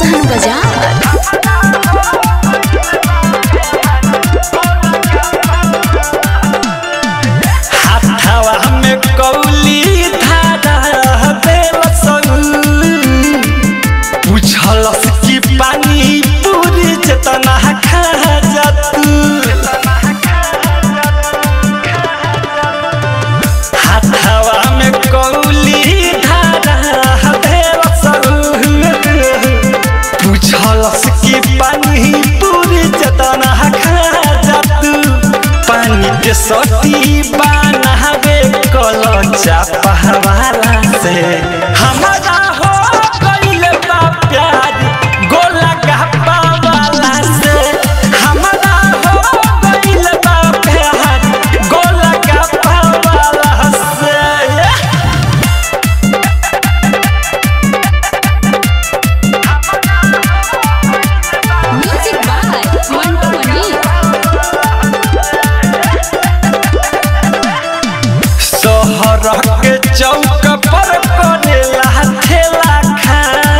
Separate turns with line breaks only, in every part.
सोहन बाजार
हाथवा में कौली धारा देलस पूछलस कि पानी पूरी जतना खा जातू हाथवा में कौली धारा देलस पूछलस कि पानी पूरी जतना खा जातू पानी के सती बनावे कल चापहवाला से हमारा हो गइल बा प्यार गोला गप्पा वाला से हमारा हो गइल बा प्यार गोला गप्पा वाला से
म्यूजिक बाय मंटू मनी
शहर के चौक पर करेला ठेला खा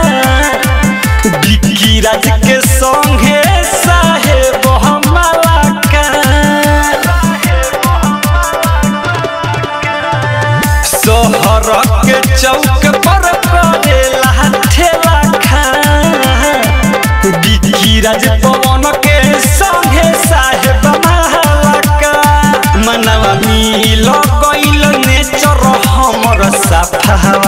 बिक्की राज के संगे साहेब हमला का शहर के चौक पर करेला ठेला खा बिक्की राज पवन के संगे साहेब महलका मनवा मिल गइल नेचर हमर साफा